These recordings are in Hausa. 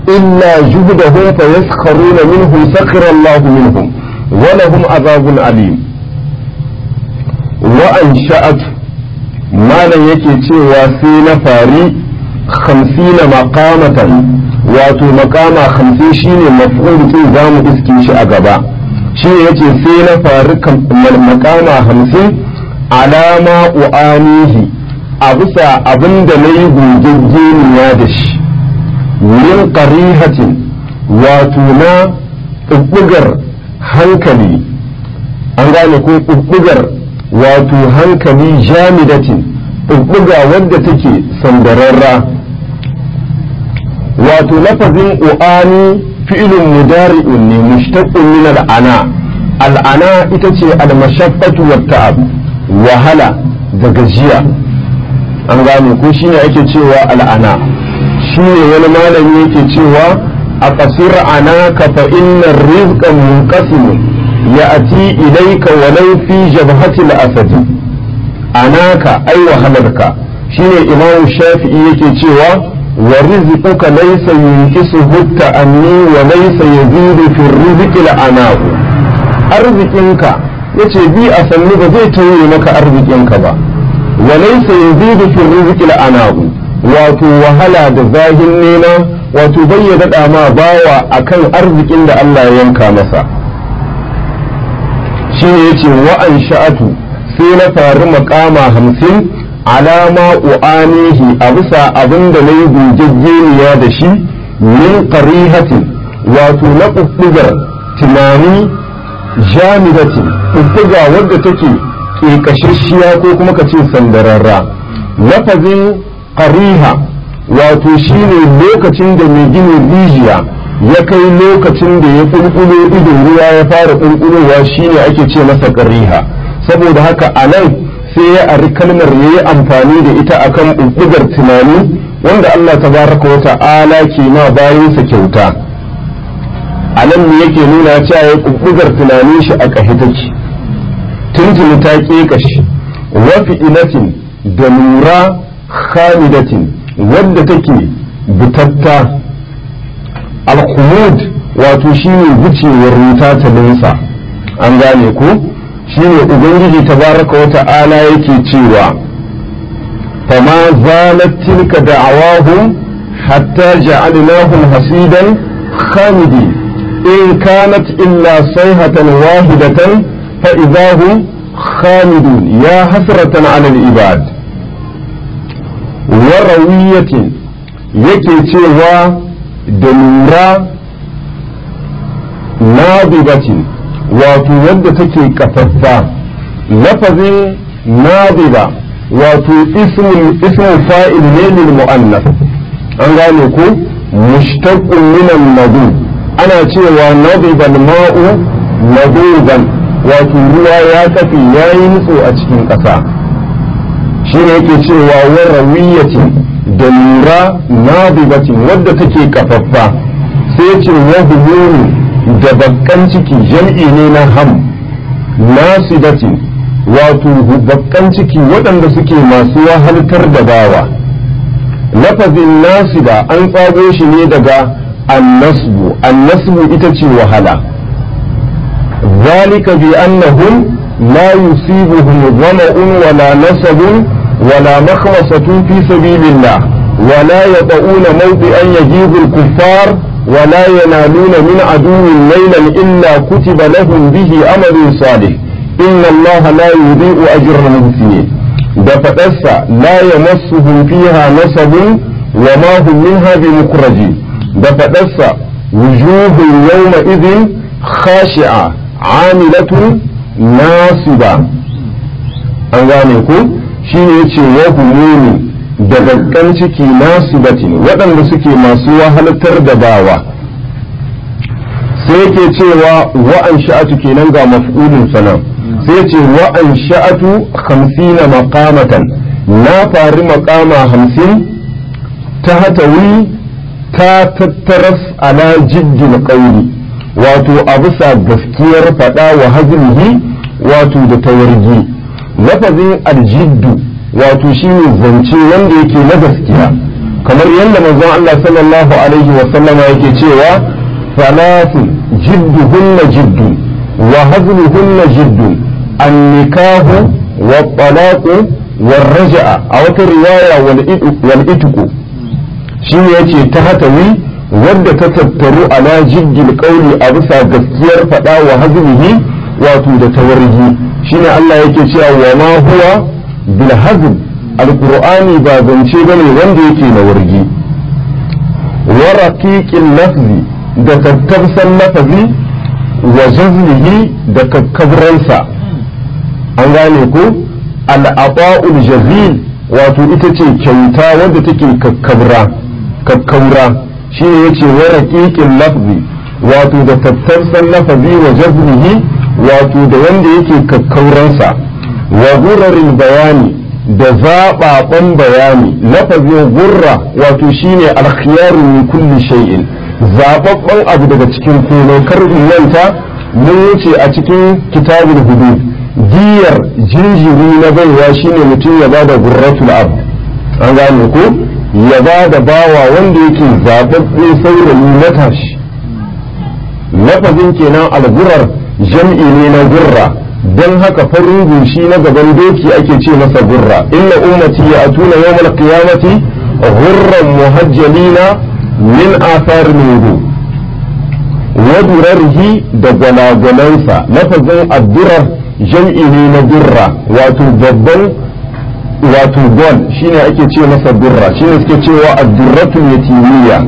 illa juhdahum fa yaskharuna minhum sakhira Allah minhum wa lahum azabun alim wa ansha'at malan yake cewa sai na fari 50 maqamatan wato maqama 50 shine maf'ul din zamu iske shi a gaba shi yace sai na fari maqama 50 alama u'anihi a bisa abin da na yi gogegeniya da shi min qarihatin wato na ɓuɓɓugar hankali an gane ko ɓuɓɓugar wato hankali jamidatin ɓuɓɓuga wadda take sandararra wato lafazin u'ani fi'ilun mudari'un ne mushtaqqun min al'ana al'ana ita ce al-mashaqqatu wat ta'ab wahala da gajiya an gane ko shine ake cewa al'ana shine wani malami yake cewa a kasir anaka fa innar rizqa munqasim ya'ti ilayka walau fi jabhati al-asad anaka ai wahalarka shine imam shafi'i yake cewa wa rizquka laysa yunqisuhu ta'anni wa laysa yazidu fi rizqi al-ana'u arzikinka yace bi a sannu ba zai tauye maka arzikinka ba walaysa yazidu fi rizqi al-ana'u wato wahala da zahin nema wato bai ya dada ma bawa akan arzikin da Allah ya yanka masa shine yace wa an sha'atu sai na faru makama hamsin alama u'anihi a bisa abin da na yi gogegeniya da shi min qarihatin wato na ƙuɓɓugar tunani jami'atin ƙuɓɓuga wadda take ƙeƙashashiya ko kuma ka ce sandararra lafazin qariha wato shine lokacin da mai ginin rijiya ya kai lokacin da ya ƙulƙulo idon ruwa ya fara ƙulƙulowa shine ake ce masa qariha saboda haka a nan sai ya ari kalmar ya yi amfani da ita akan ɓuɓɓugar tunani wanda Allah tabaraka wa ta'ala ke ma bayansa kyauta a nan ne yake nuna cewa ya ɓuɓɓugar tunanin shi a ƙahi take tuntuni ta ƙeƙashi wafi ilatin da lura khamidatin wadda take butatta alkhumud wato shine wucewar wuta ta linsa an gane ko shine ubangiji tabaraka wa ta'ala yake cewa fama zalat tilka da'awahum hatta ja'alnahum hasidan khamidi in kanat illa sayhatan wahidatan fa idahum khamidun ya hasratan 'ala al-ibad wa rawiyatin yake cewa da lura nadibatin wato wadda take kafaffa lafazin nadiba wato ismin fa'il ne lil mu'annas an gane ko mushtaqqun min an-nadu ana cewa nadiba al-ma'u naduban wato ruwa ya kafe yayi nutso a cikin ƙasa shine yake cewa wa rawiyatin da lura nadibatin wadda take kafaffa sai ce wa humunu da bakkan ciki jam'i ne na ham nasidatin wato bakkan ciki waɗanda suke masu wahaltar da bawa lafazin nasida an tsago shi ne daga annasbu annasbu ita ce wahala zalika bi annahum la yusibuhum dhama'un wala nasabun wala makhmasatun fi sabilillah ولا يطؤون موطئا يجيب الكفار ولا ينالون من عدو ليلا إلا كتب لهم به أمل صالح إن الله لا يضيء أجر المحسنين دفتس لا يمسهم فيها نصب وما هم منها بمخرجين دفتس وجوه يومئذ خاشعة عاملة ناصبة أنغانيكم شيء يتشي وهموني da gaggan ciki nasu batin waɗanda suke masu wahaltar da bawa sai ke cewa wa'an sha'atu kenan ga maf'ulin sanan sai ce wa'an sha'atu hamsina maqamatan na fari maqama hamsin ta hatawi ta tattaras ala jiddin ƙauri wato a bisa gaskiyar faɗa wa hazinihi wato da tawargi lafazin aljiddu wato shi ne zance wanda yake na gaskiya kamar yadda manzon Allah sallallahu alaihi wa sallama yake cewa salasun jidduhunna jiddun wa hazluhunna jiddun an-nikahu wa talaqu wa raja'a a wata riwaya wal itqu shine yace ta hatawi wadda ta tattaru ala jiddil qawli a bisa gaskiyar fada wa hazlihi wato da tawarji shine Allah yake cewa wa ma huwa bil hazl alqur'ani ba zance bane wanda yake na wargi wa raqiqil lafzi da tattabsan lafazi wa jazlihi da kakkabransa an gane ko al-ata'ul jazil wato ita ce kyauta wadda take kakkabra kakkaura shine yace wa raqiqil lafzi wato da tattabsan lafazi wa jazlihi wato da wanda yake kakkauransa wa gurarin bayani da zaɓaɓen bayani lafazin gurra wato shine alkhiyaru min kulli shay'in zaɓaɓɓen abu daga cikin komai kar manta mun wuce a cikin kitabul hudud diyar jinjiri na baiwa shine mutum ya bada gurratul ab an gane ko ya bada bawa wanda yake zaɓaɓɓe saurayi matashi lafazin kenan algurar jam'i ne na gurra don haka farin gushi na gaban doki ake ce masa gurra inna ummati ya atuna yawmal qiyamati gurran muhajjalina min athar nudu wa durarhi da gwalagwalansa lafazin addurar jam'i ne na gurra wato babban wato gol shine ake ce masa gurra shine suke cewa addurratul yatimiyya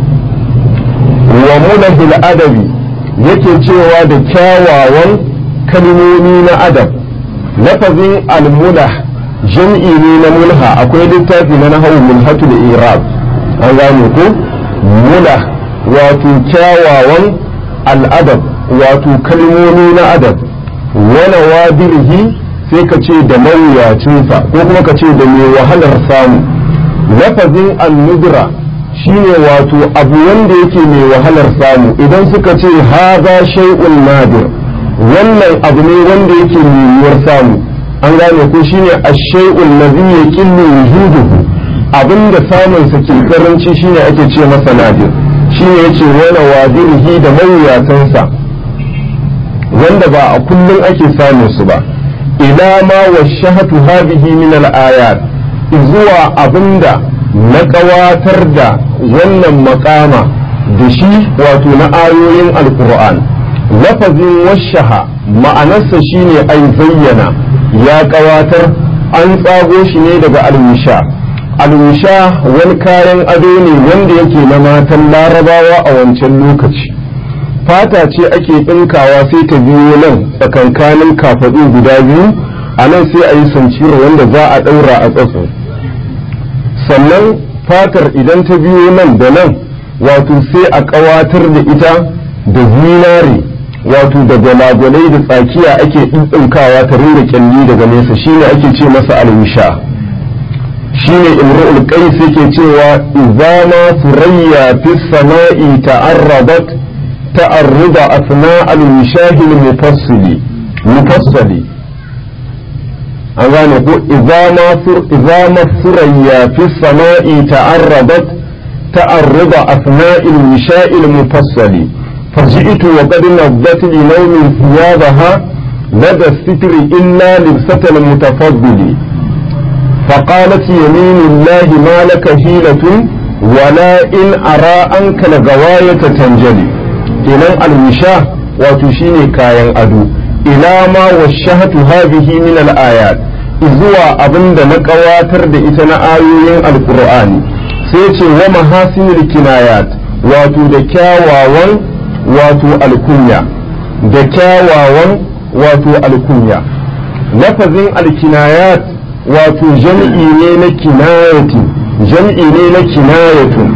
wa mulahil adabi yake cewa da kyawawan kalmomi na adab lafazin almulah jam'i ne na mulha akwai littafi na nahawu mulhatul irab an gane ko mulah wato kyawawan al'adab wato kalmomi na adab wala wadirhi sai ka ce da mawuyacinsa ko kuma ka ce da mai wahalar samu lafazin al-nudra shine wato abu wanda yake mai wahalar samu idan suka ce haza shay'un nadir wannan abu ne wanda yake mai yiwuwar samu an gane ko shine ash-shay'un ladhi yaqillu wujuduhu abinda samun sa ke karanci shine ake ce masa nadir shine yace wala wadirhi da mawuyatansa wanda ba a kullum ake samun su ba ila ma washahatu hadhihi min al-ayat zuwa abinda na ƙawatar da wannan makama da shi wato na ayoyin alkur'an lafazin washaha ma'anarsa shine ai zayyana ya ƙawatar an tsago shi ne daga alwisha alwisha wani kayan ado ne wanda yake na matan larabawa a wancan lokaci fata ce ake ɗinkawa sai ta biyo nan tsakankanin kafaɗu guda biyu a nan sai a yi sanciro wanda za a ɗaura a tsatso sannan fatar idan ta biyo nan da nan wato sai a ƙawatar da ita da zinare wato da gwalagwalai da tsakiya ake ɗinɗinkawa ta rinda kyalli daga nesa shine ake ce masa alwisha shine imru'ul qais yake cewa idza ma surayya fi samai ta'arradat ta'arruda asna al-wishahi al-mufassili mufassali an gane ko idza ma surayya fi samai ta'arradat ta'arruda asna al-wishahi al-mufassali فجئت وقد نضت لنوم ثيابها لدى الستر إلا لبسة المتفضل فقالت يمين الله ما لك حيلة ولا إن أرى أنك لغواية تنجلي إلى الوشاة وتشيني كاين أدو إلى ما وشهت هذه من الآيات إذوا أبند نكواتر بإتنا آيوين القرآن سيتي ومحاسن الكنايات واتو دكاواwan wato alkunya da kyawawan wato alkunya lafazin alkinayat wato jam'i ne na kinayati jam'i ne na kinayatun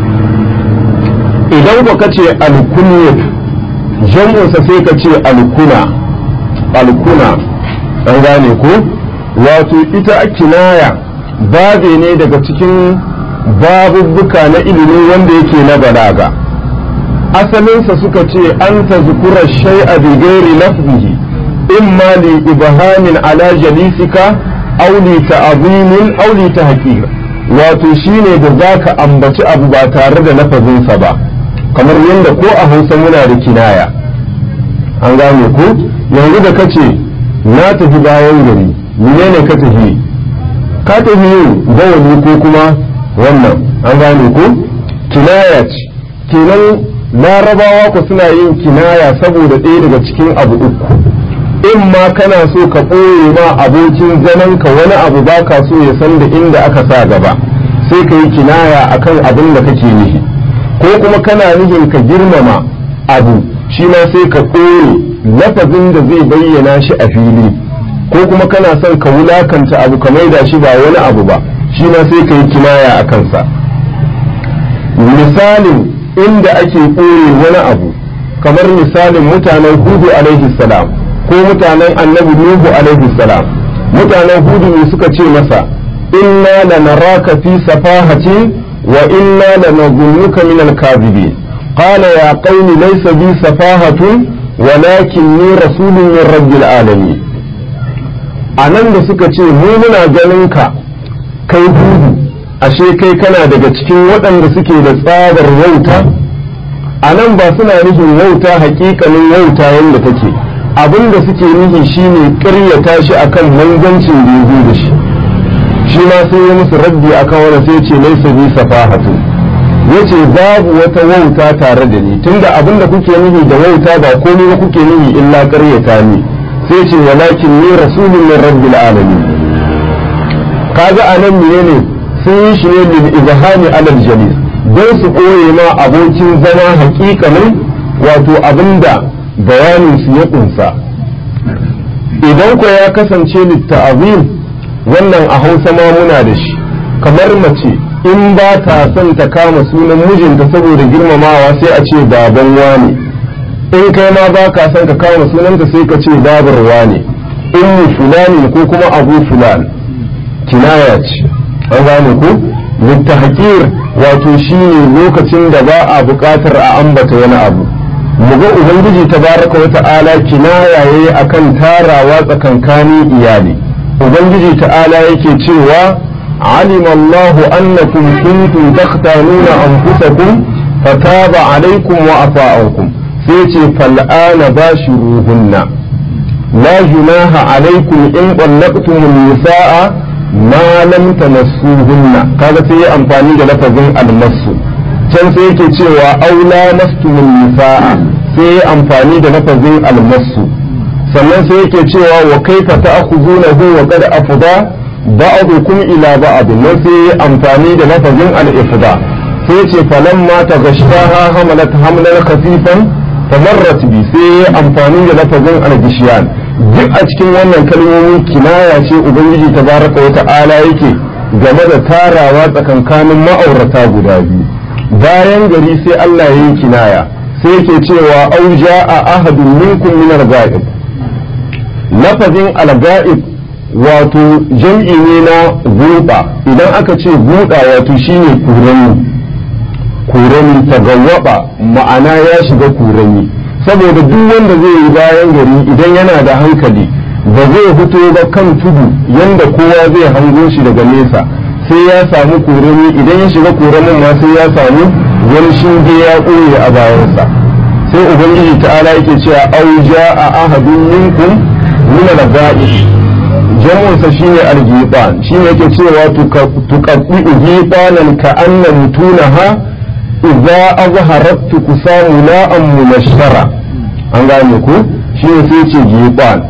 idan ku kace alkunyat jam'unsa sai ka ce alkuna alkuna an gane ko wato ita kinaya babe ne daga cikin babubbuka na ilimi wanda yake na balaga asalinsa suka ce an ta zukura shay'a bi gairi lafzihi imma li ibhamin ala jalisika aw li ta'zimin aw li tahqir wato shine da zaka ambaci abu ba tare da lafazinsa ba kamar yadda ko a hausa muna da kinaya an gane ko yanzu da kace na tafi bayan gari menene ka tafi ka tafi yin bawali ko kuma wannan an gane ko kinaya ce kenan larabawa ku suna yin kinaya saboda ɗaya daga cikin abu uku in ma kana so ka ɓoye ma abokin zaman ka wani abu ba ka so ya san da inda aka sa gaba sai ka yi kinaya akan abin da kake nufi ko kuma kana nufin ka girmama abu shi ma sai ka ɓoye lafazin da zai bayyana shi a fili ko kuma kana son ka wulakanta abu ka maida shi ba wani abu ba shi ma sai ka yi kinaya a kansa misalin inda ake ɓoye wani abu kamar misalin mutanen hudu alaihi salam ko mutanen annabi nuhu alaihi salam mutanen hudu ne suka ce masa inna lanaraka fi safahatin wa inna lanadhunnuka min al-kadhibin qala ya qaumi laysa bi safahatun walakinni rasulun min rabbil alamin anan da suka ce mu muna ganin ka kai hudu ashe kai kana daga cikin waɗanda suke da tsabar wauta a nan ba suna nufin wauta hakikanin wauta yadda take abin da suke nufi shine ƙaryata shi akan manzancin da ya zo da shi shi ma sai ya musu raddi akan wani sai ce laisa bi safahatu yace babu wata wauta tare da ni tunda abin da kuke nufi da wauta ba komai ba kuke nufi illa ƙaryata ni sai ce walakin ni rasulun min rabbil alamin kaga anan menene sun yi shi ne lil izhani alal jalis don su ɓoye ma abokin zama hakikanin wato abinda bayanin su ya kunsa idan ko ya kasance litta'azim wannan a hausa ma muna da shi kamar mace in ba ta son ta kama sunan mijinta saboda girmamawa sai a ce baban wane in kai ma ba ka son ka kama sunanta sai ka ce babar wane ummu fulani ko kuma abu fulan kinaya ce an gane ku littahqir wato shine lokacin da ba a buƙatar a ambata wani abu muga ubangiji tabaraka wa ta'ala kinaya yayi akan tarawa tsakankanin iyali ubangiji ta'ala yake cewa علم الله أنكم كنتم تختانون أنفسكم فتاب عليكم وعفى عنكم سيتي فالآن باشروهن لا جناح عليكم إن طلقتم النساء ma lam tamassuhunna kaga sai ya amfani da lafazin almasu can sai yake cewa aula mastumun nisaa sai ya amfani da lafazin almasu sannan sai yake cewa wa kaifa ta'khuzunahu wa qad afda ba'dukum ila ba'd nan sai ya amfani da lafazin al-ifda sai ce falamma taghashtaha hamalat hamlan khafifan famarrat bi sai ya amfani da lafazin al-gishiyan duk a cikin wannan kalmomi kinaya ce ubangiji tabaraka wa ta'ala yake game da tarawa tsakankanin ma'aurata guda biyu bayan gari sai Allah ya yi kinaya sai yake cewa au ja'a ahadun minkum min al-ghaib lafazin al-ghaib wato jam'i ne na guba idan aka ce guda wato shine kurani kurani tagawwaba ma'ana ya shiga kurani saboda duk wanda zai yi bayan gari idan yana da hankali ba zai fito ba kan tudu yanda kowa zai hango shi daga nesa sai ya samu korami idan ya shiga koramin ma sai ya samu wani shinge ya ɓoye a bayansa sai ubangiji ta'ala yake cewa auja a ahadun minkum min al-ga'i jamunsa shine al-giban shine yake cewa tuqaddi gibanan ka anna mutunaha idza azharat kusamu la'an munashara an gane ku shine sai ce giban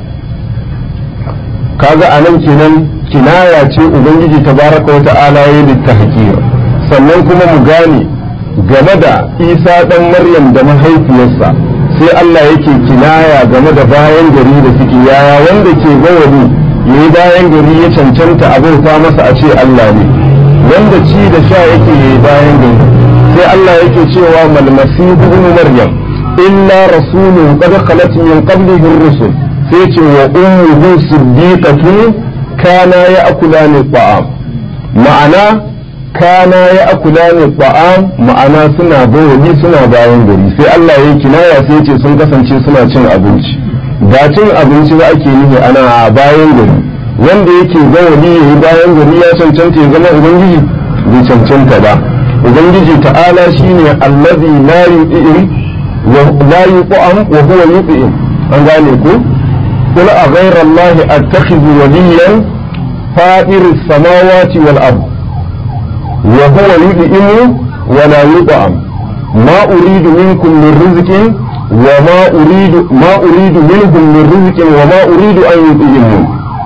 kaga anan kenan kinaya ce ubangiji tabaraka wa ta'ala ya yi tahqir sannan kuma mu gane game da isa dan maryam da mahaifiyarsa sai Allah yake kinaya game da bayan gari da suke yaya wanda ke gawani yayi bayan gari ya cancanta abauta masa a ce Allah ne wanda ci da sha yake yayi bayan gari sai Allah yake cewa mal masihu ibn maryam illa rasulun qad khalat min qablihi ar-rusul sai ce wa ummuhu siddiqatun kana ya'kulani ta'am ma'ana kana ya'kulani ta'am ma'ana suna bawali suna bayan gari sai Allah ya kinaya sai ce sun kasance suna cin abinci ba cin abinci ba ake nufi ana bayan gari wanda yake bawali yayi bayan gari ya cancanta ya zama ubangiji bai cancanta ba ubangiji ta'ala shine allazi la yu'im wa la yuqam wa huwa yu'im an gane ku قل أغير الله أتخذ وليا فائر السماوات والأرض وهو يدئم ولا يطعم ما أريد منكم من رزق وما أريد ما أريد منهم من رزق وما أريد أن يطعمون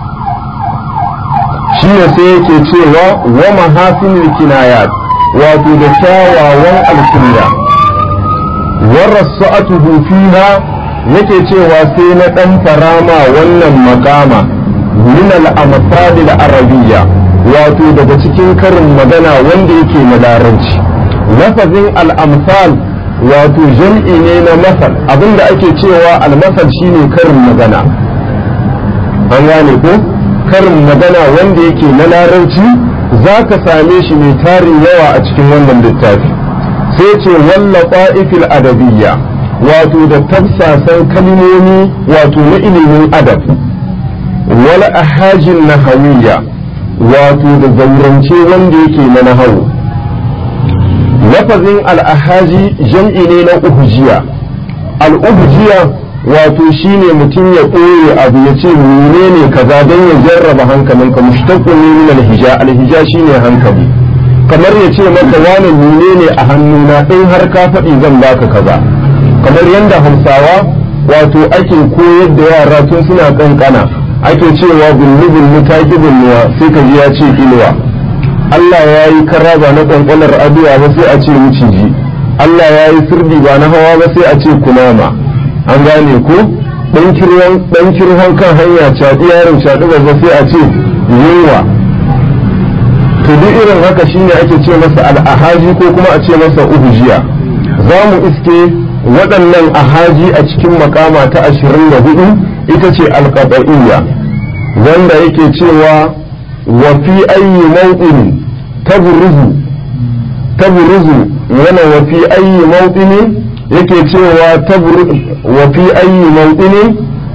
shi ne sai yake cewa wa mahasinul kinayat wato da kyawawan alkunya wa rasa'atuhu fiha yake cewa sai na dan farama wannan makama min al-amsal al-arabiyya wato daga cikin karin magana wanda yake na larabci lafazin al-amsal wato jam'i ne na masal abinda ake cewa al-masal shine karin magana an gane ko karin magana wanda yake na larabci za ka same shi mai tarin yawa a cikin wannan littafi sai ce walla ƙa'ifil adabiyya wato da tafsasan kalmomi wato na ilimin adab wal ahajin nahawiyya wato da zaurance wanda yake na nahawu lafazin al-ahaji jam'i ne na uhujiya al-uhujiya wato shine mutum ya ɓoye abu ya ce menene kaza don ya jarraba hankalinka mushtaqun ne min al-hija al-hija shine hankali kamar ya ce maka wani menene a hannuna in har ka faɗi zan baka kaza kamar yadda hausawa wato ake koyar da yara tun suna kankana ake cewa bullu bullu ta ki bulluwa sai ka ji ya ce inuwa Allah ya yi karaba na kwankwalar aduwa ba sai a ce miciji Allah ya yi sirdi ba na hawa ba sai a ce kunama an gane ko dan kirhon kan hanya caɗi yaron caɗi ba sai a ce yunwa to duk irin haka shine ake ce masa al'ahaji ko kuma a ce masa uhujiya za mu iske waɗannan ahaji a cikin makama ta ashirin da hudu ita ce alƙaɗa'iyya wanda yake cewa wa fi ayyi mawqin tabruzu tabruzu yana wa fi ayyi mawqin yake cewa wa fi ayyi mawqin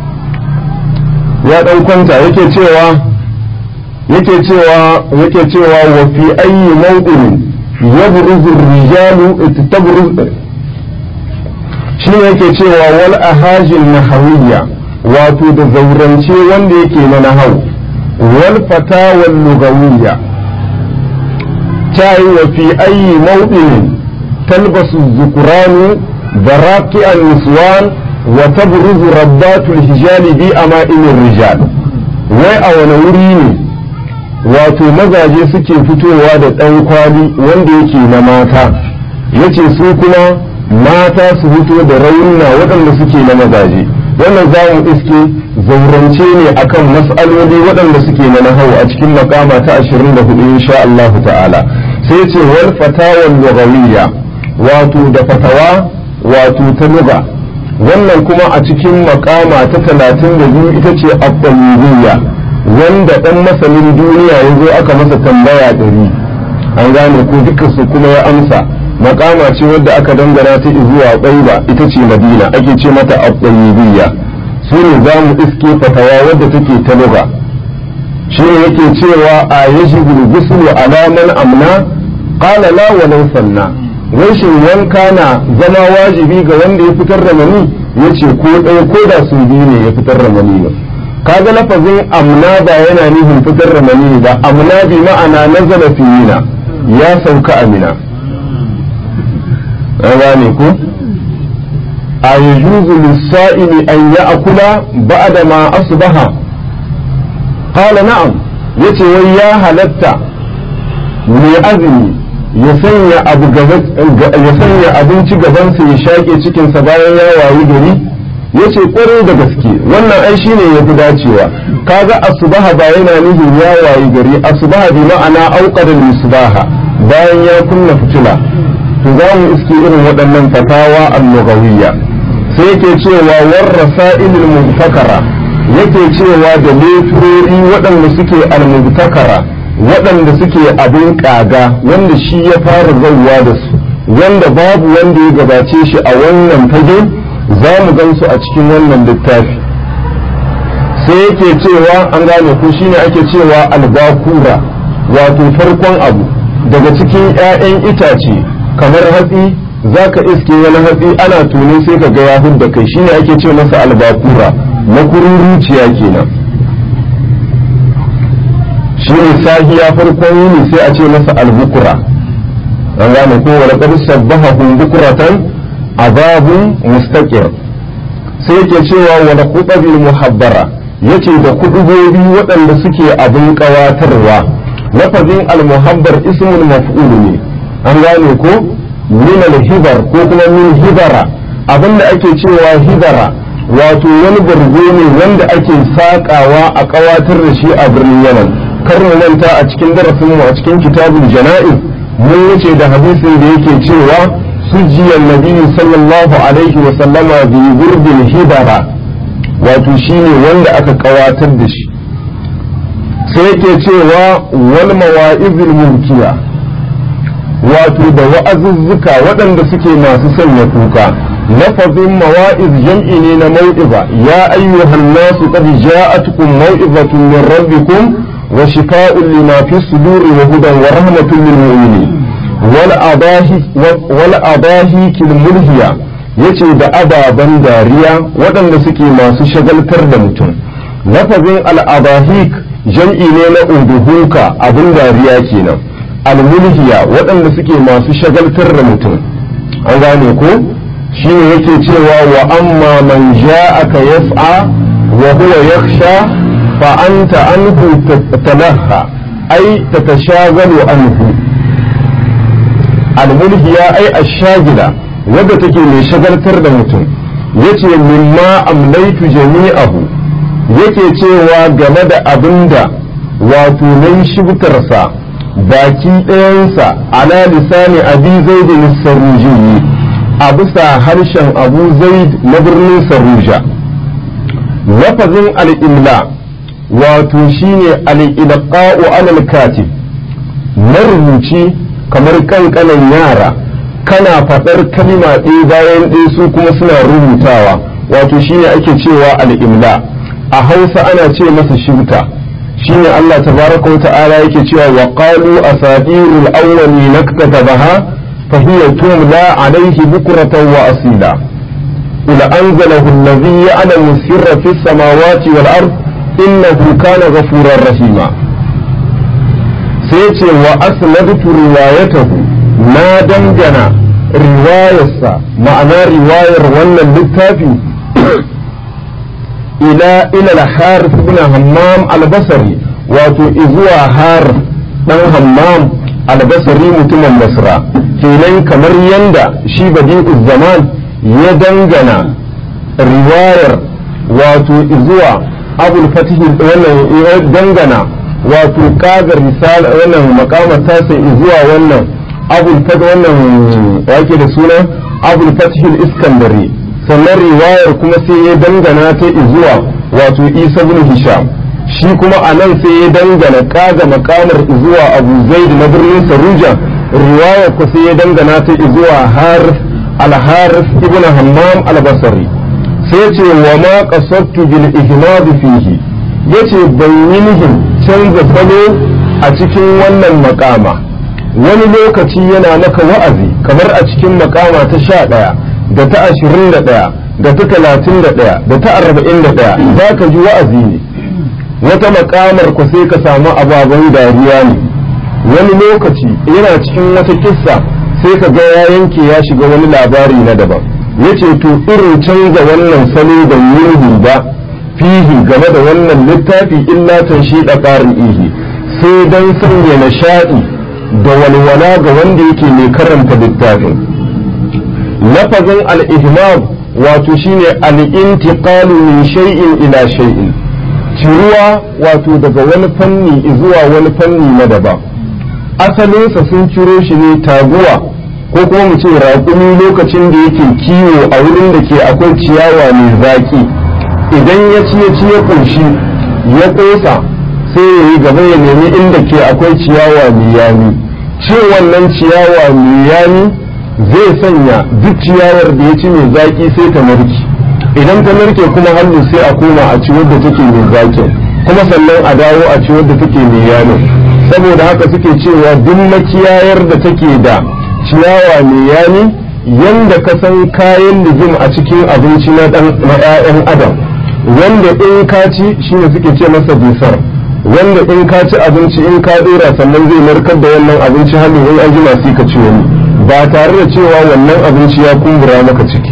ya dan kwanta yake cewa yake cewa yake cewa wa fi ayyi mawqin yabruzu ar-rijalu tabruz shi yake cewa wal ahajin nahawiyya wato da zaurance wanda yake na nahau wal fatawal lugawiyya tayi wa fi ayyi mawqin talbasu dhukranu baraqi an-niswan wa tabruzu rabbatul hijali bi ama'in rijal wai a wani wuri ne wato mazaje suke fitowa da ɗan kwali wanda yake na mata yace su kuma mata su fito da raunna waɗanda suke na mazaje wannan za mu iske zaurance ne akan mas'aloli waɗanda suke na nahau a cikin makama ta 24 insha Allah ta'ala sai ce wal fatawal lughawiyya wato da fatawa wato ta lugha wannan kuma a cikin makama ta 32 ita ce at-tayyibiyya wanda dan masanin duniya ya zo aka masa tambaya ɗari an gane ko dukkan su kuma ya amsa makama ce wadda aka dangana ta zuwa ƙwaiba ita ce madina ake ce mata abdayyibiyya su ne za mu iske fatawa wadda take ta luga shi ne yake cewa a yaji gulgusulu alaman amna qala la walau sanna wai shin wanka na zama wajibi ga wanda ya fitar da mani yace ko ɗaya ko da su biyu ne ya fitar da mani ba kaga lafazin amna ba yana nufin fitar da mani ba amna bi ma'ana nazala fiyina ya sauka amina gane ku a yajuzu lissa'ili an ya akula ba'da ma asbaha qala na'am yace wai ya halatta mai azumi ya sanya abu ya sanya abinci gabansa ya shaƙe cikinsa bayan ya wayi gari yace kwarai da gaske wannan ai shine yafi dacewa kaga asbaha ba yana nufin ya wayi gari asbaha bi ma'ana auqada misbaha bayan ya kunna fitila to za mu iske irin waɗannan fatawa al-lughawiyya sai yake cewa warrasa'ilul mubtakara yake cewa da lefurori waɗanda suke al-mubtakara waɗanda suke abin ƙaga wanda shi ya fara zauwa da su wanda babu wanda ya gabace shi a wannan fage za mu gan su a cikin wannan littafi sai yake cewa an gane ko shine ake cewa albakura wato farkon abu daga cikin 'ya'yan itace kamar hatsi za ka iske wani hatsi ana tuni sai ka ga ya da kai shine ake ce masa albakura makururuciya kenan shi ne sahiya farkon yini sai a ce masa albukura an gane ko wani qad sabbahahum bukuratan azabun mustaqir sai yake cewa wala khutabil muhabbara yace da kudubobi waɗanda suke abin ƙawatarwa lafazin al-muhabbar ismul maf'ul ne an gane ko min al-hibar ko kuma min hibara abinda ake cewa hibara wato wani bargo ne wanda ake sakawa a ƙawatar da shi a birnin yaman kar mu manta a cikin darasin mu a cikin kitabul jana'iz mun wuce da hadisin da yake cewa sujiyar nabi sallallahu alaihi wa sallama bi gurbin hibara wato shine wanda aka kawatar da shi sai yake cewa wal mawa'izil mulkiya wato da wa'azuzzuka waɗanda suke masu sanya kuka lafazin mawa'iz jam'i ne na mau'iza ya ayyuhan nasu qad ja'atukum mau'izatun min rabbikum wa shifaa'un lima fi suduri wa hudan wa rahmatun lil mu'minin wal adahi wal adahi kil mulhiya yace da ababen dariya waɗanda suke masu shagaltar da mutum lafazin al'abahik jam'i ne na uduhuka abin dariya kenan almulhiya waɗanda suke masu shagaltar da mutum an gane ko shi ne yake cewa wa amma man ja'aka yas'a wa huwa yakhsha fa anta anhu talaha ai tatashagalu anhu almulhiya ai ashagila wadda take mai shagaltar da mutum yace mimma amlaitu jami'ahu yake cewa game da abinda wato nan shibtarsa baki ɗayansa ala lisani abi zaid saruji a bisa harshen abu zaid na birnin saruja lafazin al'imla wato shine al'ilqa'u alal katib marubuci kamar kankanan yara kana faɗar kalima ɗaya bayan ɗaya su kuma suna rubutawa wato shine ake cewa al'imla a hausa ana ce masa shibta shine Allah tabaraka wa ta'ala yake cewa wa qalu asatirul awwali naktatabaha fa hiya tumla alayhi bukratan wa asila ila anzalahu alladhi ya'lamu sirra fis samawati wal ard innahu kana ghafurar rahima sai ce wa asnadtu riwayatahu na dangana riwayarsa ma'ana riwayar wannan littafi ila ila al-harith ibn hammam al-basri wato izuwa har dan hammam al-basri mutumin basra kenan kamar yanda shi badi'u zaman ya dangana riwayar wato izuwa abul fatih wannan ya dangana wato kagar risala wannan makamar tasa izuwa wannan abul fatih wannan wake da suna abul fatih al-iskandari sannan riwayar kuma sai ya dangana ta zuwa wato isa bin hisham shi kuma a nan sai ya dangana kaga makamar zuwa abu zaid na birnin saruja riwayar ku sai ya dangana ta zuwa har al-harith ibn hammam al-basri sai ce wa ma qasadtu bil ihmad fihi yace ban yi nihin canza salo a cikin wannan makama wani lokaci yana maka wa'azi kamar a cikin makama ta sha ɗaya da ta ashirin da ɗaya da ta talatin da ɗaya da ta arba'in da ɗaya za ka ji wa'azi ne wata makamar ku sai ka samu ababen dariya ne wani lokaci yana cikin wata kissa sai ka ga ya yanke ya shiga wani labari na daban ya ce to irin canza wannan salo da yurhi ba fihi game da wannan littafi illa tanshi da ƙarin ihi sai don sanya nishaɗi da walwala ga wanda yake mai karanta littafin lafazin al-ihmam wato shine al-intiqalu min shay'in ila shay'in ciruwa wato daga wani fanni zuwa wani fanni na daban asalinsa sun ciro shi ne taguwa ko kuma mu ce raƙumi lokacin da yake kiwo a wurin da ke akwai ciyawa mai zaƙi idan ya ci ya ci ya ƙunshi ya ƙosa sai ya yi gaba ya nemi inda ke akwai ciyawa mai yami cin wannan ciyawa mai yami zai sanya duk ciyawar da ya ci mai zaƙi sai ta narke idan ta narke kuma hannu sai a koma a ci wadda take mai zaƙi kuma sannan a dawo a ci wadda take mai yami saboda haka suke cewa duk makiyayar da take da ciyawa mai yani yanda ka san kayan lijim a cikin abinci na dan na 'ya'yan adam wanda in ka ci shine suke ce masa bisar wanda in ka ci abinci in ka dora sannan zai narkar da wannan abinci hannu in an jima sai ka ci wani ba tare da cewa wannan abinci ya kumbura maka ciki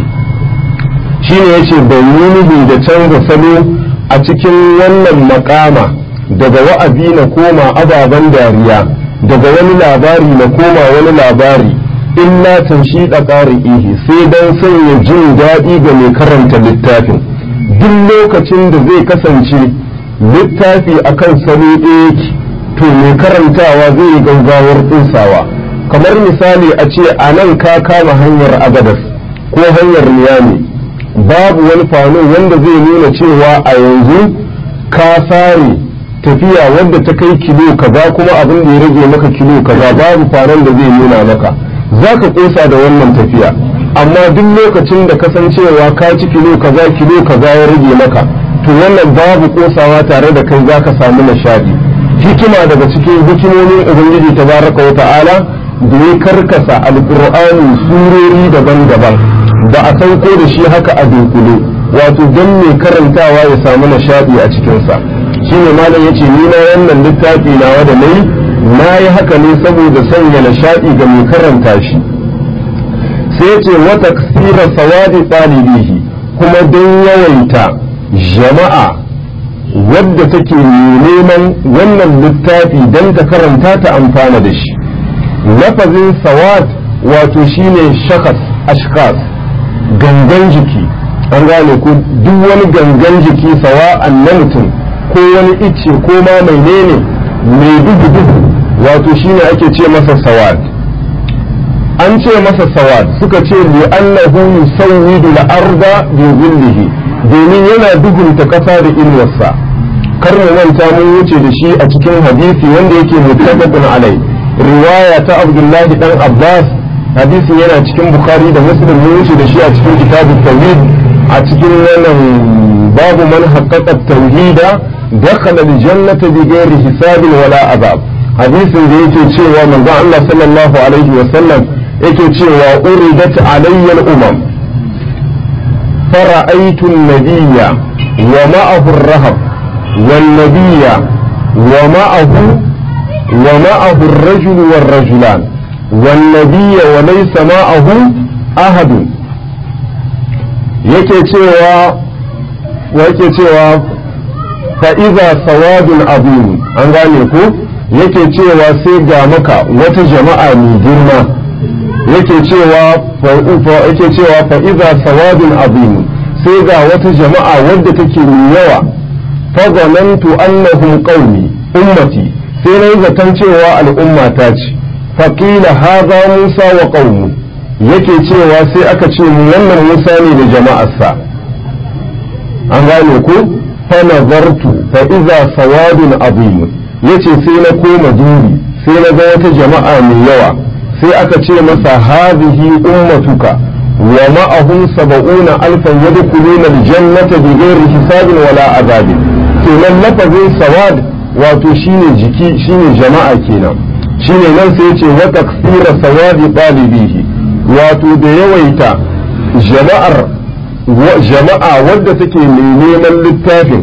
shine yace bai yi da canza salo a cikin wannan makama daga wa'azi na koma ababen dariya daga wani labari na koma wani labari illa tanshida qari'ihi sai dan sanya jin daɗi ga mai karanta littafin duk lokacin da zai kasance littafi akan salo ɗaya to mai karantawa zai yi gaggawar tsinsawa kamar misali a ce a nan ka kama hanyar agadas ko hanyar niyami babu wani fano wanda zai nuna cewa a yanzu ka sare tafiya wadda ta kai kilo kaza kuma abin da ya rage maka kilo kaza babu fanon da zai nuna maka za ka kosa da wannan tafiya amma duk lokacin da kasancewa ka ci kilo kaza kilo kaza ya rage maka to wannan babu kosawa tare da kai za ka samu nishadi hikima daga cikin hikimomin ubangiji tabaraka wa ta'ala da ya karkasa alqur'ani surori daban-daban ba a sauko da shi haka a dunkule wato don mai karantawa ya samu nishadi a cikinsa shine malam yace ni na wannan littafi nawa da nayi na yi haka ne saboda sanya nishadi ga mai karanta shi sai yace wa taksira sawadi talibihi kuma don yawaita jama'a wadda take neman wannan littafi don ta karanta ta amfana da shi lafazin sawad wato shine shakas ashkas gangan jiki an gane ko duk wani gangan jiki sawa'an na mutum ko wani icce ko ma mai nene mai duhu duhu wato shine ake ce masa sawad an ce masa sawad suka ce li annahu yusawwidu al-arda bi dhillihi domin yana duhunta kasa da inuwarsa kar mu manta mun wuce da shi a cikin hadisi wanda yake muttafaqun alai riwaya ta Abdullahi dan Abbas hadisin yana cikin Bukhari da Muslim mun wuce da shi a cikin kitabut tauhid a cikin wannan babu man haqqaqa tauhida dakhala al-jannata bighairi hisabin wala azab hadisin da yake cewa manzo Allah sallallahu alaihi wa sallam yake cewa uridat alayya al-umam فرأيت النبي ومعه الرهب والنبي ومعه ومعه الرجل والرجلان والنبي وليس معه أحد yake cewa yake cewa fa'iza sawadun abin an gane ku yake cewa sai ga maka wata jama'a mai girma yake cewa yake cewa fa'iza sawadun abin sai ga wata jama'a wadda take mai yawa fazanantu annahum qaumi ummati sai na yi zaton cewa al'umma ta ce faƙila haza musa wa qaumu yake cewa sai aka ce mu wannan musa ne da jama'arsa an gane ku fa nazartu fa iza sawadun azim yace sai na koma duri sai na ga wata jama'a mai yawa sai aka ce masa hadhihi ummatuka wa ma'ahum sab'una alfan yadkhuluna aljannata bighairi hisabin wala azabin kenan lafazin sawad wato shine jiki shine jama'a kenan shine nan sai yace wa taksira sawadi talibihi wato da yawaita jama'ar jama'a wadda take mai neman littafin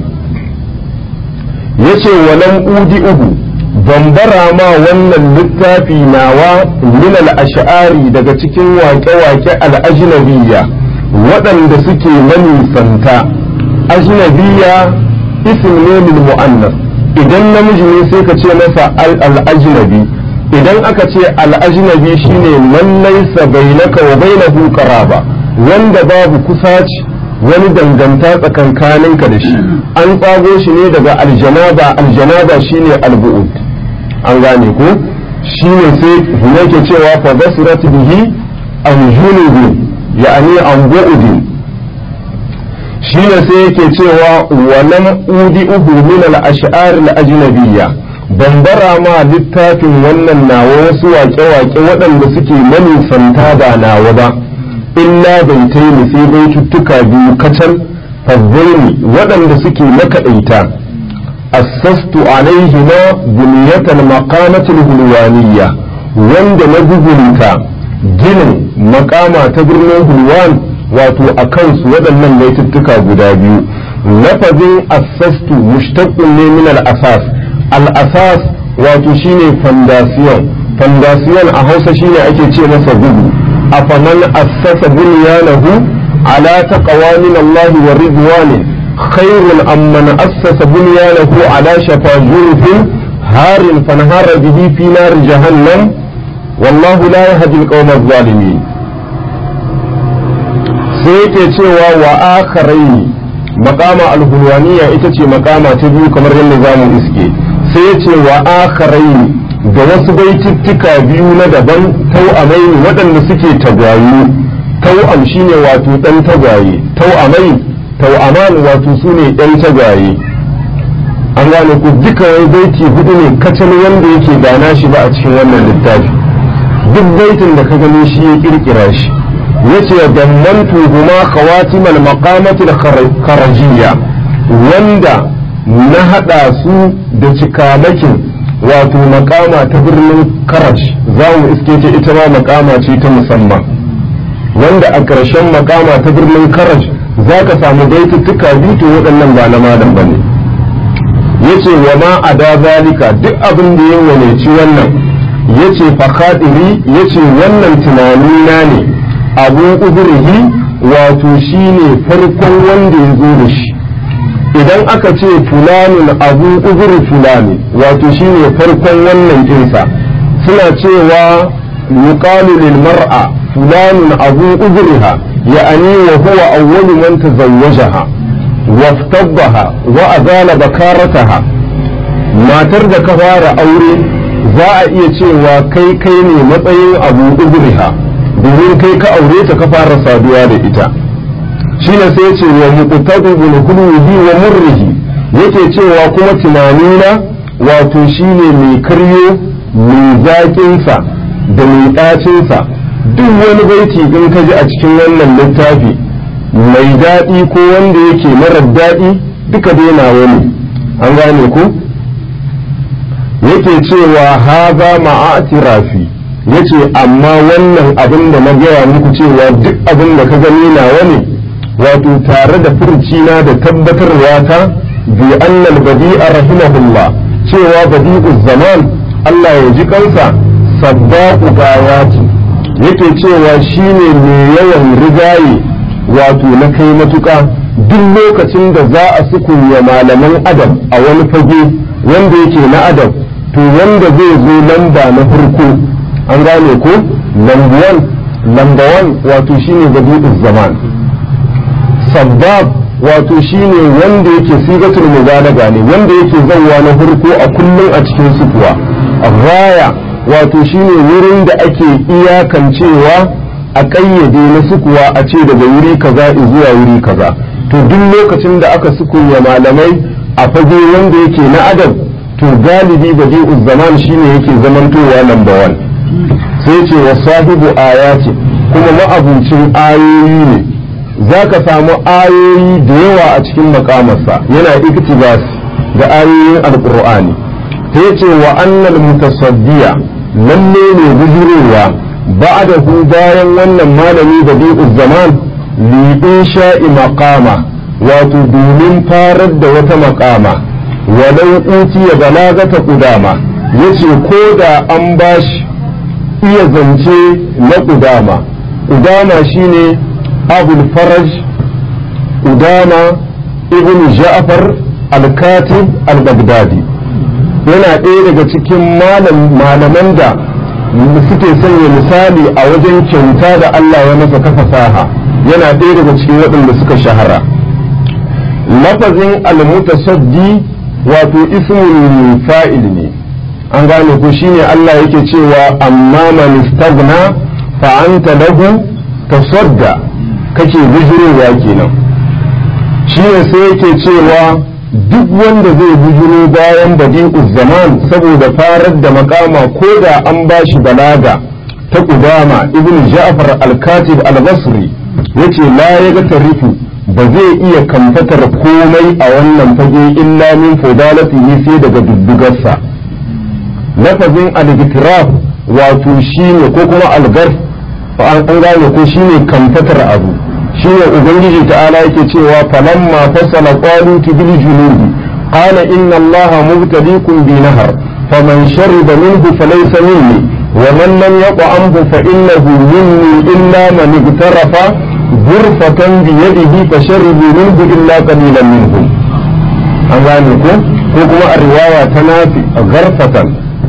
yace walam udi uhu bambara ma wannan littafi nawa min al-ash'ari daga cikin waƙe-waƙe al-ajnabiyya waɗanda suke manisanta ajnabiyya ism ne lil mu'annas idan namiji ne sai ka ce masa al-ajnabi idan aka ce al-ajnabi shine man laysa bainaka wa bainahu qaraba wanda babu kusaci wani danganta tsakankaninka da shi an tsago shi ne daga aljanaba aljanaba shine albu'ud an gane ko shine sai yake cewa fa basirat bihi an junubi ya'ani an bu'udin shine sai yake cewa walam udi uhu min al-ash'ar al-ajnabiyya ban bara ma littafin wannan nawa wasu waƙe-waƙe waɗanda suke manisanta ba nawa ba illa bai taini sai bai cuttuka biyu kacal fazzaini waɗanda suke makaɗaita assastu alaihima buniyatal maqamatul hulwaniyya wanda na gugulta ginin makama ta birnin hulwan wato a kansu waɗannan baituttuka guda biyu lafazin assastu mushtaqqun ne min al-asas al-asas wato shine fondasiyon fondasiyon a hausa shine ake ce masa gudu afaman assasa bunyanahu ala taqwa min Allah wa ridwanin khairun amman assasa bunyanahu ala shafa jurfin harin fanhara bihi fi nar jahannam wallahu la yahdi al-qawma adh-dhalimin sai yake cewa wa akharaini makama al-hulwaniya ita ce makama ta biyu kamar yadda zamu iske sai yace wa akharaini da wasu baitittuka biyu na daban tau'amai waɗanda suke tagwaye tau'am shine wato ɗan tagwaye tau'amai tau'aman wato su ne ɗan tagwaye an gane ku duka wai baiti hudu ne kacal wanda yake gana shi ba a cikin wannan littafi duk baitin da ka gani shi ya kirkira shi yace dammantu huma khawatimal maqamatil kharajiyya wanda na hada su da cikamakin wato makama ta birnin karaj za mu iske ta ita ma makama ce ta musamman wanda a ƙarshen makama ta birnin karaj za ka samu baituttuka biyu to waɗannan ba na malam ba ne yace wa ma a da zalika duk abin da ya waneci wannan yace fakadiri yace wannan tunani na ne abu udurihi wato shine farkon wanda ya zo da shi idan aka ce fulanin abu uzuri fulani wato shine farkon wannan kinsa suna cewa yuqalu lil mar'a fulanin abu uzuriha ya'ani wa huwa awwalu man tazawwajaha waftabbaha wa azala bakarataha matar da ka fara aure za a iya cewa kai kai ne matsayin abu uzuriha domin kai ka aure ta ka fara saduwa da ita shine sai ce wa muqtadu bil hulwi wa murrihi yake cewa kuma tunanina wato shine mai karyo mai zaƙin sa da mai ɗacin sa duk wani baiti in ka ji a cikin wannan littafi mai daɗi ko wanda yake marar daɗi duka dai nawa ne an gane ku yake cewa haza ma'atirafi yace amma wannan abin da na gaya muku cewa duk abin da ka gani nawa ne wato tare da furcina da tabbatarwa ta bi annal badi'a rahimahullah cewa badi'u zaman Allah ya ji kansa sabbaqu gayati yake cewa shine mai yawan rigaye wato na kai matuka duk lokacin da za a sukunya malaman adam a wani fage wanda yake na adam to wanda zai zo lamba na farko an gane ko lambuwan lambawan wato shine badi'u zaman sabbab wato shine wanda yake sigatul mubalaga ne wanda yake zauwa na farko a kullum a cikin sukuwa raya wato shine wurin da ake iyakancewa a ƙayyade na sukuwa a ce daga wuri kaza zuwa wuri kaza to duk lokacin da aka sukunya malamai a fage wanda yake na adam to galibi badi'uz zaman shine yake zamantowa number one sai ce wa sahibu ayati kuma ma'abucin ayoyi ne za ka samu ayoyi da yawa a cikin makamarsa yana iktibas da ayoyin alkur'ani ta ce wa annal mutasaddiya lalle ne bujurowa ba'dahu bayan wannan malami da bi'uz zaman li insha'i maqama wato domin farar da wata maqama walau utiya balagata qudama yace ko da an bashi iya zance na qudama qudama shine abul faraj udama ibn ja'far al-katib al-baghdadi yana ɗaya daga cikin malaman da suke sanya misali a wajen kyauta da Allah ya masa ta fasaha yana ɗaya daga cikin waɗanda suka shahara lafazin al-mutasaddi wato ismun fa'il ne an gane ko shine Allah yake cewa amma man istaghna fa anta lahu tasadda kake bijirowa kenan shi ne sai yake cewa duk wanda zai bijiro bayan badi'uz zaman saboda farar da makama ko da an bashi balaga ta kudama ibn ja'far al-katib al-basri yace la yaga tarifu ba zai iya kamfatar komai a wannan fage illa min fudalatihi sai daga duddugarsa lafazin al-gitraf wato shine ko kuma algar an gane ko shine kamfatar abu shine ubangiji ta'ala yake cewa falamma fasala qalut bil junud qala inna allaha mubtaliikum bi nahar faman shariba minhu falaysa minni wa man lam yat'amhu fa innahu minni illa man igtarafa ghurfatan bi yadihi fasharibu minhu illa qalilan minhum an gane ko ko kuma a riwaya ta nafi gharfatan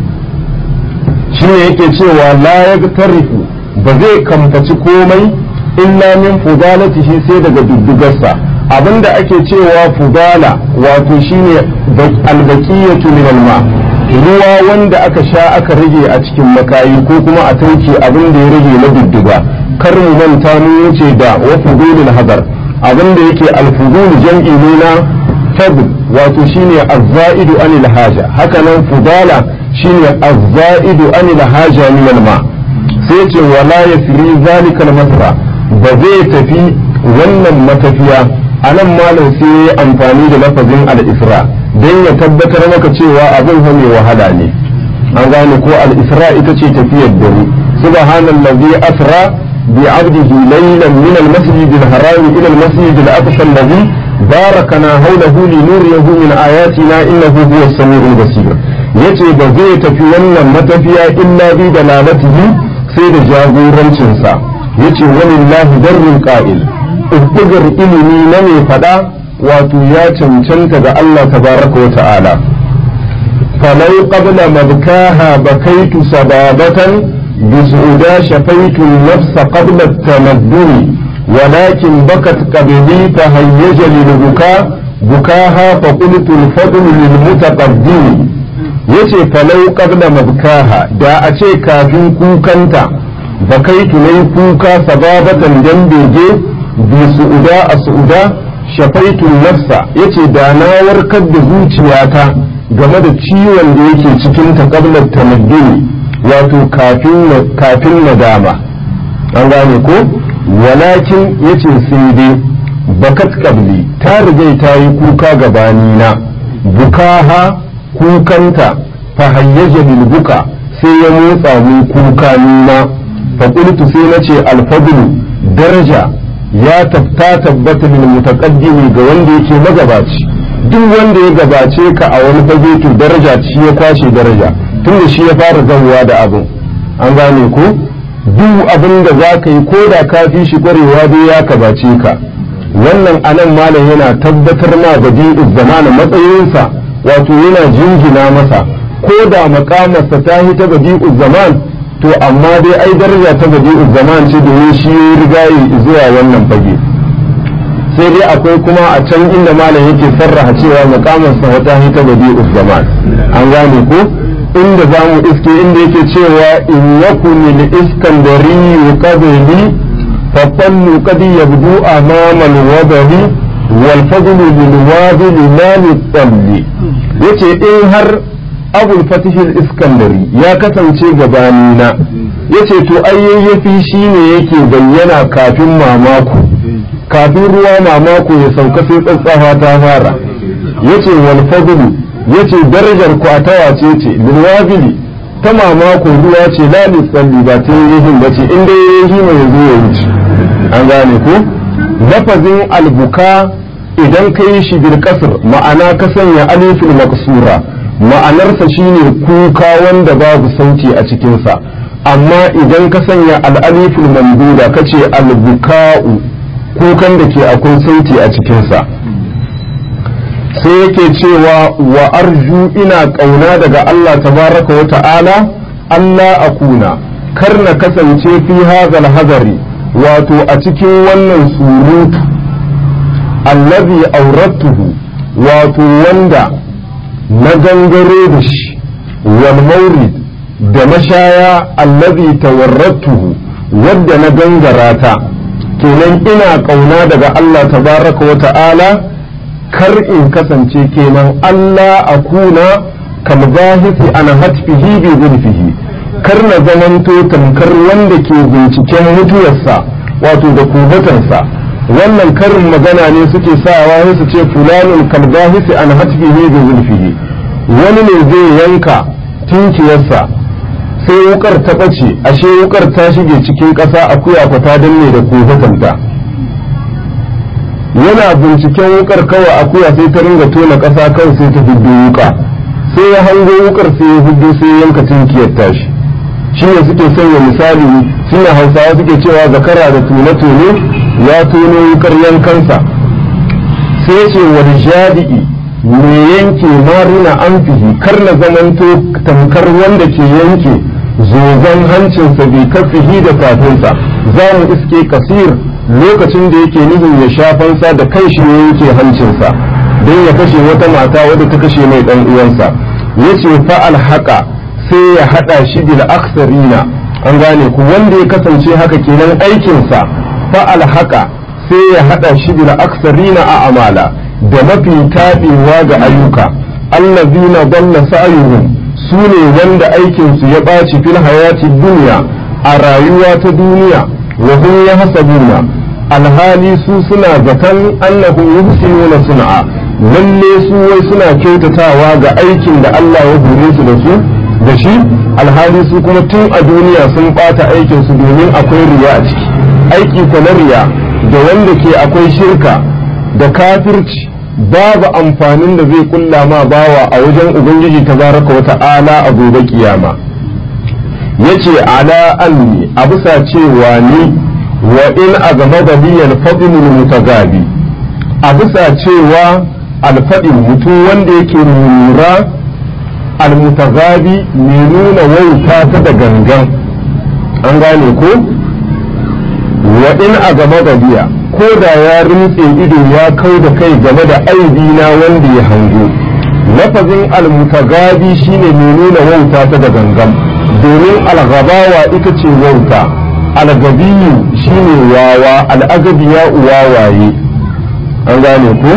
shine yake cewa la yagtarifu ba zai kamfaci komai illa min fudalatihi sai daga duddugarsa abinda ake cewa fudala wato shine albaqiyatu min alma ruwa wanda aka sha aka rage a cikin makayi ko kuma a tauke abin da ya rage na dudduga kar mu manta mu wuce da wa fudulul hadar abinda yake alfudul jam'i ne na fadl wato shine az-za'idu anil haja haka nan fudala shine az-za'idu anil haja min alma sai ce wala yasri zalika al-masra ba zai tafi wannan matafiya a nan malam sai ya yi amfani da lafazin al-isra don ya tabbatar maka cewa abin fa mai wahala ne an gane ko al-isra ita ce tafiyar dare subhanallazi asra bi abdihi laylan min al-masjid al-haram ila al-masjid al-aqsa alladhi barakana hawlahu li nuriyahu min ayatina innahu huwa as-sami'ul basir yace ba zai tafi wannan matafiya illa bi dalalatihi sai da jagorancinsa yace walillahi darrul qa'il ubbugar ilimi na mai fada wato ya cancanta ga Allah tabaraka wa ta'ala falau qabla mabkaha bakaitu sababatan بسعودا شفيت النفس قبل التمدن ولكن بكت قبلي فهيج للبكاء بكاها فقلت الفضل للمتقدم yace falau qabla mabkaha da a ce kafin kukanta bakaitu nayi kuka sababatan dan bege bi su'uda a su'uda shafaitu nafsa yace da na warkar da zuciyata game da ciwon da yake cikin ta qabla tamadduni wato kafin kafin nadama an gane ko walakin yace sai dai bakat qabli ta riga ta yi kuka gabani na bukaha kukanta fa hayyaja bil buka sai ya motsa mu kuka nuna fa qultu sai nace al fadlu daraja ya ta tabbata lil mutaqaddimi ga wanda yake magabaci duk wanda ya gabace ka a wani fage to daraja shi ya kwashe daraja tunda shi ya fara zawwa da abin an gane ko duk abin da za ka yi ko da ka fi shi kwarewa dai ya gabace ka wannan anan malam yana tabbatar ma da zamana matsayinsa wato yana jingina masa ko da makamarsa ta yi ta badi'u zaman to amma dai ai daraja ta badi'u zaman ce domin shi ya rigayi zuwa wannan fage sai dai akwai kuma a can inda malam yake sarraha cewa makamarsa ta yi ta badi'u zaman an gane ko inda za mu iske inda yake cewa in yakuni li iskandari yuqadili fa qallu qad yabdu amama al-wadahi wal fadlu lil wadili la lit yace in har abul fatihil iskandari ya kasance gabanina yace to ayyayyafi shine yake bayyana kafin mamako kafin ruwa mamako ya sauka sai tsatsafa ta fara yace wal fadlu yace darajar ku a tawace ce lilwabili ta mamako ruwa ce la lisalli ba ta yihin bace in dai yayi mai yazo ya wuce an gane ko lafazin albuka idan ka yi shi bil kasr ma'ana ka sanya alifin maksura ma'anarsa shine kuka wanda babu sauti a cikinsa amma idan ka sanya al'alifin mamduda ka ce albuka'u kukan da ke akwai sauti a cikinsa sai yake cewa wa arju ina ƙauna daga Allah tabaraka wa ta'ala Allah akuna kar na kasance fi hazal hazari wato a cikin wannan surutu allazi aurattuhu wato wanda na gangaro da shi wal maurid da mashaya allazi tawarrattuhu wadda na gangara ta kenan ina kauna daga Allah tabaraka wa ta'ala kar in kasance kenan Allah akuna kal bahisi ana hatfihi bi zulfihi kar na zamanto tamkar wanda ke binciken mutuwarsa wato da kubatansa wannan karin magana ne suke sawa su ce fulanun kalbahisi an hatfihi bi zulfihi wani ne zai yanka tinkiyarsa sai wukar ta ɓace ashe wukar ta shige cikin ƙasa akuya ku ta danne da kofatanta yana binciken wukar kawai akuya sai ta ringa tona ƙasa kawai sai ta huddo wuka sai ya hango wukar sai ya huddo sai ya yanka tinkiyar tashi shi ne suke sanya misali suna hausawa suke cewa zakara da tone-tone ya tono wukar yankansa sai ce wani jadi'i me yanke marina amfihi kar na zamanto tamkar wanda ke yanke zogon hancinsa bai kafihi da kafinsa za mu iske kasir lokacin da yake nufin ya shafansa da kai shi ne yake hancinsa don ya kashe wata mata wadda ta kashe mai dan uwansa ya ce fa'al haka sai ya haɗa shi bil aksarina an gane ku wanda ya kasance haka kenan aikinsa fa'al haka sai ya haɗa shi bil aksarina a amala da mafi taɓewa ga ayyuka allazina dalla sa'yuhum su ne wanda aikinsu ya ɓaci fil hayati duniya a rayuwa ta duniya wa hum yahsabuna alhali su suna zaton annahu yuhsinuna sun'a lalle su wai suna kyautatawa ga aikin da Allah ya hore su da su da shi alhali su kuma tun a duniya sun ɓata aikin su domin akwai riya a ciki aiki ko na riya da wanda ke akwai shirka da kafirci babu amfanin da zai kulla ma bawa a wajen ubangiji tabaraka wa ta'ala a gobe kiyama yace ala anni a bisa cewa ni wa in agama biyan fadlul mutagabi a bisa cewa alfadin mutum wanda yake nura almutagabi mai nuna wauta ta da gangan an gane ko wa in agama biya ko da ya rintse ido ya kau da kai game da aibina wanda ya hango lafazin almutagabi shine mai nuna wauta ta da gangan domin algabawa ita ce wauta algabiyu shine wawa al'agabiya wawaye an gane ku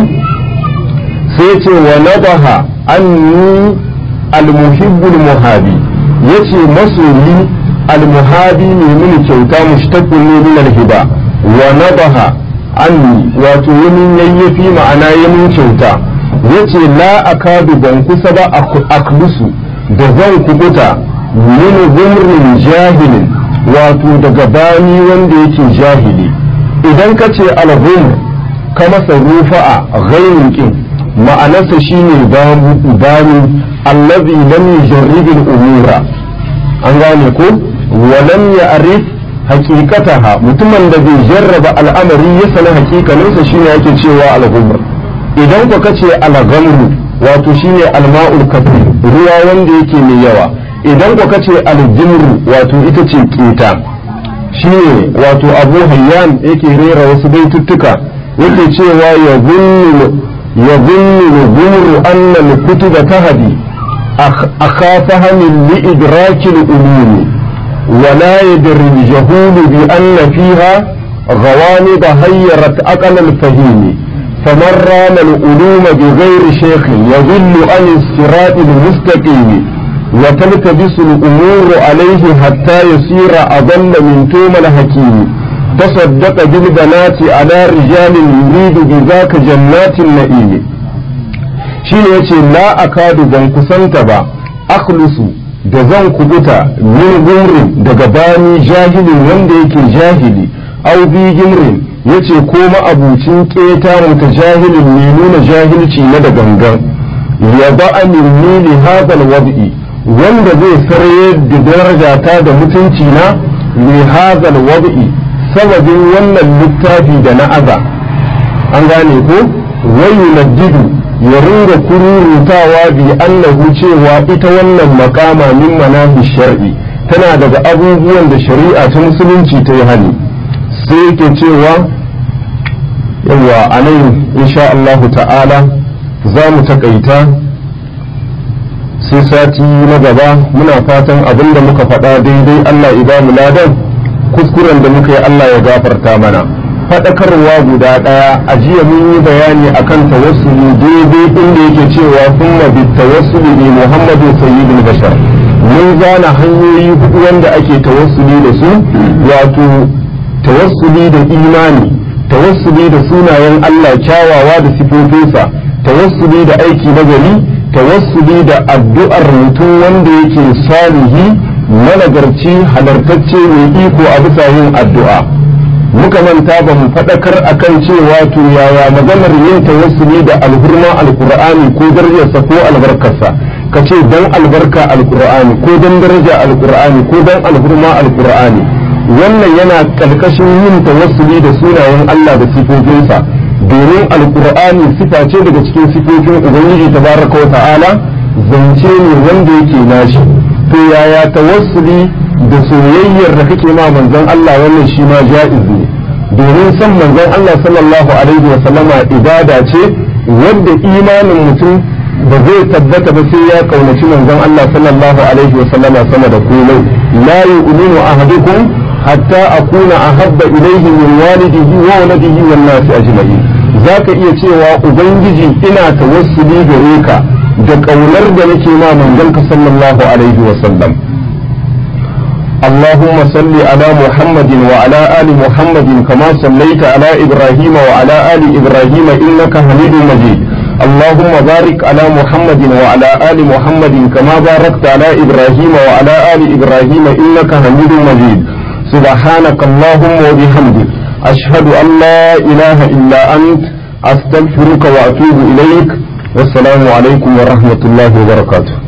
sai ce wa nabaha anni almuhibbul muhabi yace masoyi almuhabi ne mini kyauta mushtaqun ne min alhiba wa nabaha anni wato yamin yayyafi ma'ana yamin kyauta yace la akadu ban kusa ba aklusu da zan kubuta min gumrin jahilin wato daga bani wanda yake jahili idan ka ce alhum ka masa rufa'a ghairun kin ma'anarsa shine bani allazi lam yujarrib al-umura an gane ko wa lam ya'rif haqiqataha mutumin da bai jarraba al'amari ya sana hakikaninsa shine yake cewa al-ghumr idan ku kace al-ghamru wato shine al-ma'ul kathir ruwa wanda yake mai yawa idan ku kace al-jimru wato ita ce kita shine wato abu hayyan yake rera wasu baituttuka yake cewa ya zunnu ya zunnu gumru anna al-kutuba tahdi akhafaha min li-idrakil ulumi ولا يدري الجهول بأن فيها غوامض هيرت أقل الفهيم فمن رام العلوم بغير شيخ يضل عن الصراط المستقيم وتلتبس الأمور عليه حتى يصير أضل من توم الحكيم تصدق بالبنات على رجال يريد بذاك جنات النعيم شيء لا أكاد بنكسنت با أخلص da zan kubuta min gumrin daga bani jahilin wanda yake jahili au bi gimrin yace ko ma'abucin keta ta jahilin mai nuna jahilci na da gangan ya ba'ani li hadal wad'i wanda zai sarye da darajata da mutunci na li hadal wad'i sababin wannan littafi da na aza an gane ko wayu najidu ya ringa kururutawa bi annahu cewa ita wannan makama min manahi shar'i tana daga abubuwan da shari'a ta musulunci ta yi hali sai yake cewa yawa a nan insha Allah ta'ala za mu takaita sai sati na gaba muna fatan abin da muka faɗa daidai Allah ya mu ladan kuskuren da muka yi Allah ya gafarta mana faɗakarwa guda ɗaya a jiya mun yi bayani akan tawassuli daidai inda yake cewa kuma bi tawassuli ne Muhammadu sayyidul bashar mun zana hanyoyi hudu wanda ake tawassuli da su wato tawassuli da imani tawassuli da sunayen Allah kyawawa da sifofinsa tawassuli da aiki na gari tawassuli da addu'ar mutum wanda yake salihi managarci halartacce mai iko a bisa yin addu'a muka manta ba mu faɗakar akan cewa to yaya maganar yin tawassuli da alhurma alkur'ani ko darajarsa ko albarkarsa ka ce dan albarka alkur'ani ko dan daraja alkur'ani ko dan alhurma alkur'ani wannan yana ƙarƙashin yin tawassuli da sunayen Allah da sifofinsa domin alkur'ani sifa ce daga cikin sifofin ubangiji tabaraka wa ta'ala zance ne wanda yake nashi to yaya tawassuli da soyayyar da kake ma manzon Allah wannan shi ma ja'iz ne domin san manzon Allah sallallahu alaihi wa sallama ibada ce wadda imanin mutum ba zai tabbata ba sai ya kaunaci manzon Allah sallallahu alaihi wa sallama sama da komai la yu'minu ahadukum hatta akuna ahabba ilayhi min walidihi wa waladihi wan nasi ajma'in zaka iya cewa ubangiji ina tawassuli gare ka da kaunar da nake ma manzon ka sallallahu alaihi wa sallam اللهم صل على محمد وعلى آل محمد كما صليت على إبراهيم وعلى آل إبراهيم إنك حميد مجيد اللهم بارك على محمد وعلى آل محمد كما باركت على إبراهيم وعلى آل إبراهيم إنك حميد مجيد سبحانك اللهم وبحمدك أشهد أن لا إله إلا أنت أستغفرك وأتوب إليك والسلام عليكم ورحمة الله وبركاته